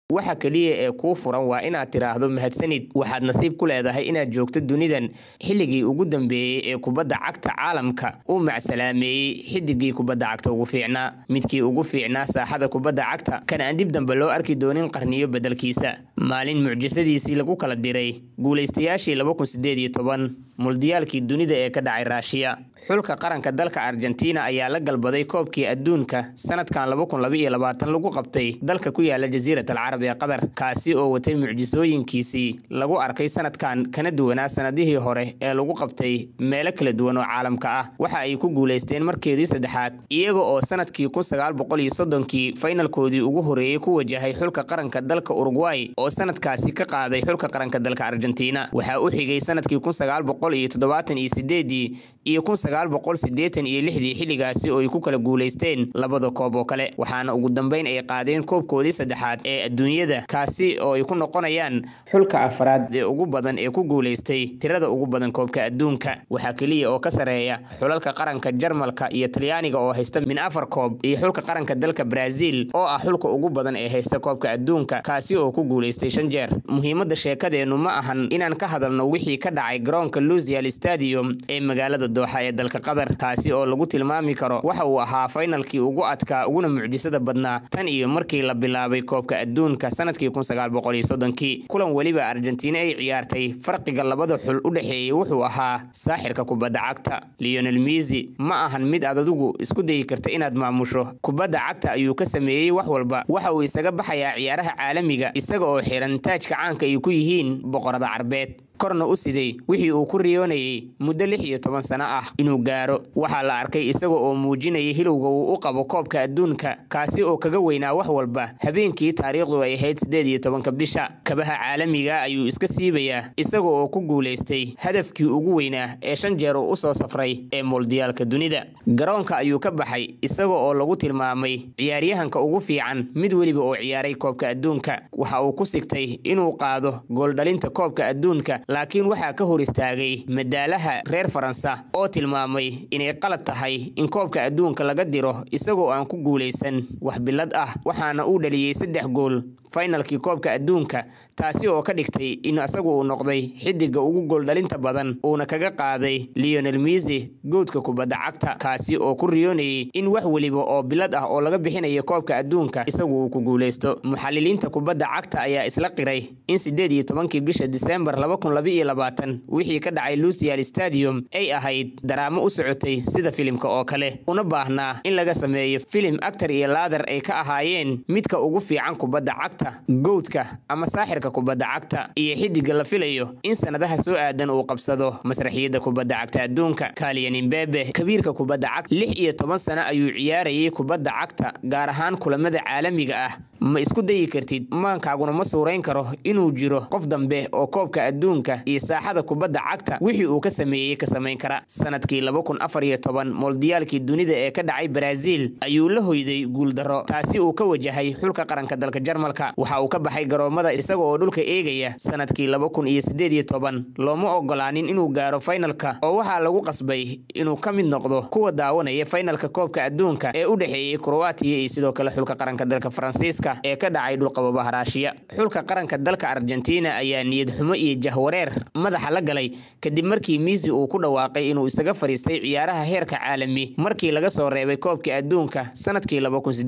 waxa keliya ee kuu furan waa inaad tidhaahdo mahadsanid waxaad nasiib ku leedahay inaad joogto dunidan xilligii ugu dambeeyey ee kubadda cagta caalamka uu macsalaameeyey xidigii kubadda cagta ugu fiicnaa midkii ugu fiicnaa saaxada kubadda cagta kan aan dib dambe loo arki doonin qarniyo beddelkiisa maalin mucjisadiisii lagu kala diray guulaystayaashii muldiyaalkii dunida ee ka dhacay raashiya xulka qaranka dalka argentina ayaa la galbaday koobkii adduunka sanadkan lagu qabtay dalka ku yaala jasiirat alcarab ee qatar kaasi oo watay mucjisooyinkiisii lagu arkay sanadkan kana duwanaa sanadihii hore ee lagu qabtay meelo kala duwan oo caalamka ah waxa ay ku guulaysteen markeedii saddexaad iyaga oo sanadkii kii faynalkoodii ugu horeeyey ku wajahay xulka qaranka dalka urugway oo sanadkaasi ka qaaday xulka qaranka dalka argentina waxaa u xigay sanadkii iyo xilligaasi oo ay ku kala guulaysteen labada koob oo kale waxaana ugu dambeyn ay qaadeen koobkoodii saddexaad ee adduunyada kaasi oo ay ku noqonayaan xulka afraad ee ugu badan ee ku guulaystay tirada ugu badan koobka adduunka waxaa keliya oo ka sareeya xulalka qaranka jarmalka iyo talyaaniga oo haysta min afar koob iyo xulka qaranka dalka brazil oo ah xulka ugu badan ee haysta koobka adduunka kaasi oo ku guulaystay shan jeer muhiimada sheekadeennu ma ahan inaan ka hadalno wixii ka dhacay garoonka lusial stadium ee magaalada dooxa ee dalka qatar kaasi oo lagu tilmaami karo waxa uu ahaa faynalkii ugu adkaa uguna mucjisada badnaa tan iyo markii la bilaabay koobka adduunka sanadkii kulan weliba argentina ay ciyaartay farqiga labada xul u dhexeeyey wuxuu ahaa saaxirka kubadda cagta leonel misi ma ahan mid aad adigu isku dayi karta inaad maamusho kubadda cagta ayuu ka sameeyey wax walba waxa uu isaga baxayaa ciyaaraha caalamiga isaga oo xiran taajka caanka ay ku yihiin boqorada carbeed korna u siday wixii uu ku riyoonayay muddo lix iyo toban sano ah inuu gaaro waxaa la arkay isaga oo muujinaya hilowga uu u qabo koobka adduunka kaasi oo kaga weynaa wax walba habeenkii taariikhdu ay ahayd siddeed iyo tobanka bisha kabaha caalamiga ayuu iska siibayaa isaga oo ku guulaystay hadafkii ugu weynaa ee shan jeer uu u soo safray ee mooldiyaalka dunida garoonka ayuu ka baxay isaga oo lagu tilmaamay ciyaaryahanka ugu fiican mid weliba oo ciyaaray koobka adduunka waxa uu ku sigtay inuu qaado gooldhalinta koobka adduunka laakiin waxaa ka hor istaagay madaalaha reer faransa oo tilmaamay inay qalad tahay in koobka adduunka laga diro isagoo aan ku guulaysan wax bilad ah waxaana uu dhaliyey saddex gool faynalkii koobka adduunka taasi oo ka dhigtay in isagu uu noqday xidiga ugu gooldhalinta badan uuna kaga qaaday leonel misi goodka kubadda cagta kaasi oo ku riyoonayay in wax weliba oo bilad ah oo laga bixinayo koobka adduunka isagu uu ku guulaysto muxaliliinta kubadda cagta ayaa isla qiray in sideed iyo tobankii bisha disembar wixii ka dhacay lusial stadium ay ahayd daraamo u socotay sida filimka oo kale una baahnaa in laga sameeyo filim actar iyo laadar ay ka ahaayeen midka ugu fiican kubadda cagta gowdka ama saaxirka kubadda cagta iyo xidiga la filayo in sanadaha soo aadan uu qabsado masraxiyadda kubadda cagta adduunka kaliyan imbebe kabiirka kubadda cagta lix iyo toban sano ayuu ciyaarayay kubadda cagta gaar ahaan kulamada caalamiga ah ma isku dayi kartid maankaaguna ma suurayn karo inuu jiro qof dambe oo koobka adduunka iyo saaxada kubadda cagta wixii uu ka sameeyey ka samayn kara sanadkii mooldiyaalkii dunida ee ka dhacay brazil ayuu la hoyday guuldaro taasi uu ka wajahay xulka qaranka dalka jarmalka waxa uu ka baxay garoomada isaga oo dhulka eegaya sanadkii looma ogolaanin inuu gaaro faynalka oo waxaa lagu qasbay inuu ka mid noqdo kuwa daawanaya faynalka koobka adduunka ee u dhexeeyey kroatiya iyo sidoo kale xulka qaranka dalka faransiiska ee ka dhacay dhulqababaha raashiya xulka qaranka dalka argentina ayaa niyad xumo iyo jahwareer madaxa la galay kadib markii misi uu ku dhawaaqay inuu isaga fadhiistay ciyaaraha heerka caalami markii laga soo reebay koobka adduunka sanadkii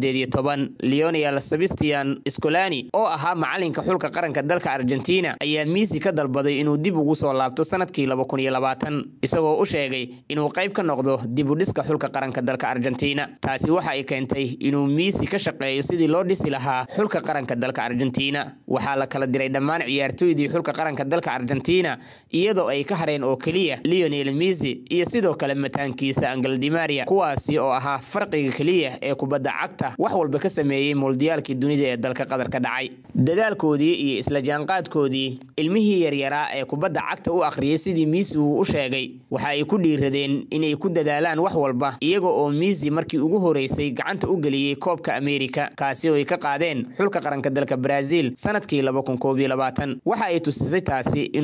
leonel sebastian scolani oo ahaa macalinka xulka qaranka dalka argentina ayaa misi ka dalbaday inuu dib ugu soo laabto sanadkii isagoo u sheegay inuu qayb ka noqdo dib u dhiska xulka qaranka dalka argentina taasi waxa ay keentay inuu misi ka shaqeeyo sidii loo dhisi lahaa xulka qaranka dalka argentina waxaa la kala diray dhammaan ciyaartooydii xulka qaranka dalka argentina iyadoo ay ka hareen oo keliya leonel misi iyo sidoo kale mataankiisa angaldimaria kuwaasi oo ahaa farqiga keliya ee kubadda cagta wax walba ka sameeyey mooldiyaalkii dunida ee dalka qatar ka dhacay dadaalkoodii iyo isla jaanqaadkoodii ilmihii yaryaraa ee kubadda cagta u akhriyay sidii misi uu u sheegay waxa ay ku dhiiradeen inay ku dadaalaan wax walba iyaga oo misi markii ugu horeysay gacanta u geliyey koobka ameerika kaasi oo ay ka qaadeen xulka qaranka dalka brazil sanadkii waxa ay tusisay taasi inuu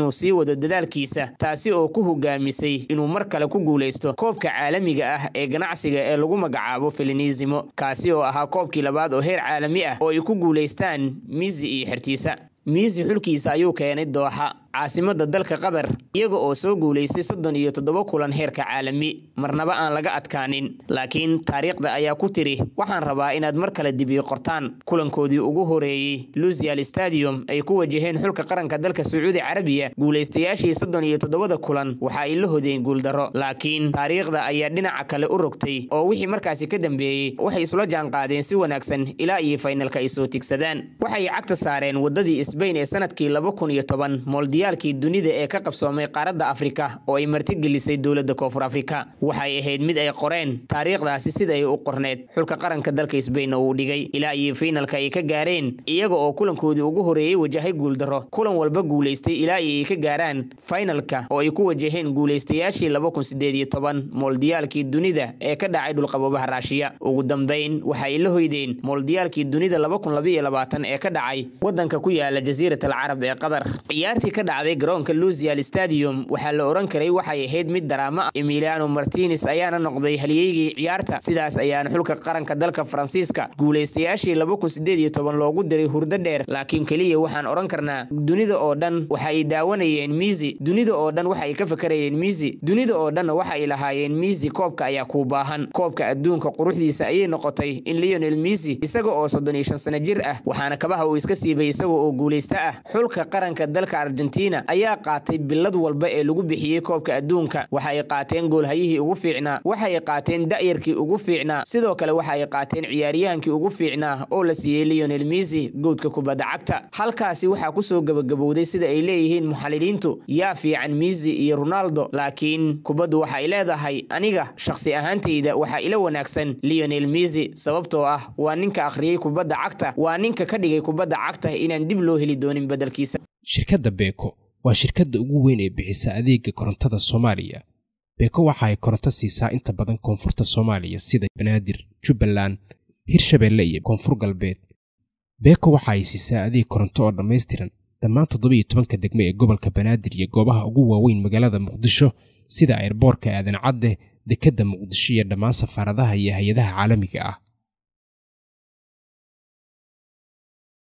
inuu sii wado dadaalkiisa taasi oo ku hogaamisay inuu mar kale ku guulaysto koobka caalamiga ah ee ganacsiga ee lagu magacaabo filinisimo kaasi oo ahaa koobkii labaad oo heer caalami ah oo ay ku guulaystaan miisi iyo xertiisa miisi xulkiisa ayuu keenay dooxa caasimada dalka qatar iyaga oo soo guulaystay soddon iyo toddoba kulan heerka caalami marnaba aan laga adkaanin laakiin taariikhda ayaa ku tiri waxaan rabaa inaad mar kale dibiyo qortaan kulankoodii ugu horeeyey lusial stadium ay ku wajaheen xulka qaranka dalka sacuudi carabiya guulaystayaashii soddon iyo toddobada kulan waxa ay la hodeen guuldaro laakiin taariikhda ayaa dhinaca kale u rogtay oo wixii markaasi ka dambeeyey waxay isula jaanqaadeen si wanaagsan ilaa iyo faynalka ay soo tigsadaan waxay cagta saareen wadadii sbain ee sanadkii laba kun iyo toban moldiyaalkii dunida ee ka qabsoomay qaaradda afrika oo ay martigelisay dowladda koonfur afrika waxay ahayd mid ay qoreen taariikhdaasi sida ay u qorneed xulka qaranka dalka sbain uu dhigay ilaa iyo faynalka ay ka gaareen iyaga oo kulankoodii ugu horeeyey wajahay guuldaro kulan walba guulaystay ilaa iyo ay ka gaaraan faynalka oo ay ku wajaheen guulaystayaashii laba kun sideed iyo toban moldiyaalkii dunida ee ka dhacay dhulqaboobaha raashiya ugu dambeyn waxay la hoydeen moldiyaalkii dunida laba kun labaiyo labaatan ee ka dhacay wadanka ku yaala jasiirat alcarab ee qatar ciyaartii ka dhacday garoonka lusial stadium waxaa la oran karay waxay ahayd mid daraamo ah emiliano martines ayaana noqday halyeygii ciyaarta sidaas ayaana xulka qaranka dalka faransiiska guulaystayaashii laba kun sideed iyo toban loogu diray hurdo dheer laakiin keliya waxaan oran karnaa dunida oo dhan waxa ay daawanayeen miisi dunida oo dhan waxa ay ka fakarayeen miisi dunida oo dhanna waxa ay lahaayeen miisi koobka ayaa kuu baahan koobka adduunka quruxdiisa ayay noqotay in leonel miisi isaga oo soddon iyo shan sano jir ah waxaana kabaha uu iska siibay isaga oo guulaysta ah xulka qaranka dalka argentina ayaa qaatay bilad walba ee lagu bixiyey koobka adduunka waxa ay qaateen goolhayihii ugu fiicnaa waxa ay qaateen da'yarkii ugu fiicnaa sidoo kale waxa ay qaateen ciyaaryahankii ugu fiicnaa oo la siiyey leonel miisi goodka kubadda cagta halkaasi waxaa kusoo gabagabowday sida ay leeyihiin muxaliliintu yaa fiican miisi iyo ronaldo laakiin kubaddu waxa ay leedahay aniga shakhsi ahaantayda waxaa ila wanaagsan leonel miisi sababtoo ah waa ninka akhriyey kubadda cagta waa ninka ka dhigay kubadda cagta inaan dib loo heli doonin beddelkiisa shirkadda beeko waa shirkadda ugu weyn ee bixisa adeega korontada soomaaliya beeko waxa ay koronto siisaa inta badan koonfurta soomaaliya sida banaadir jubbaland hirshabeelle iyo koonfur galbeed beeko waxa ay siisaa adeeg koronto oo dhammaystiran dhammaan toddoba iyo tobanka degme ee gobolka banaadir iyo goobaha ugu waaweyn magaalada muqdisho sida airboorka aadan cadde dekedda muqdisho iyo dhammaan safaaradaha iyo hay-adaha caalamiga ah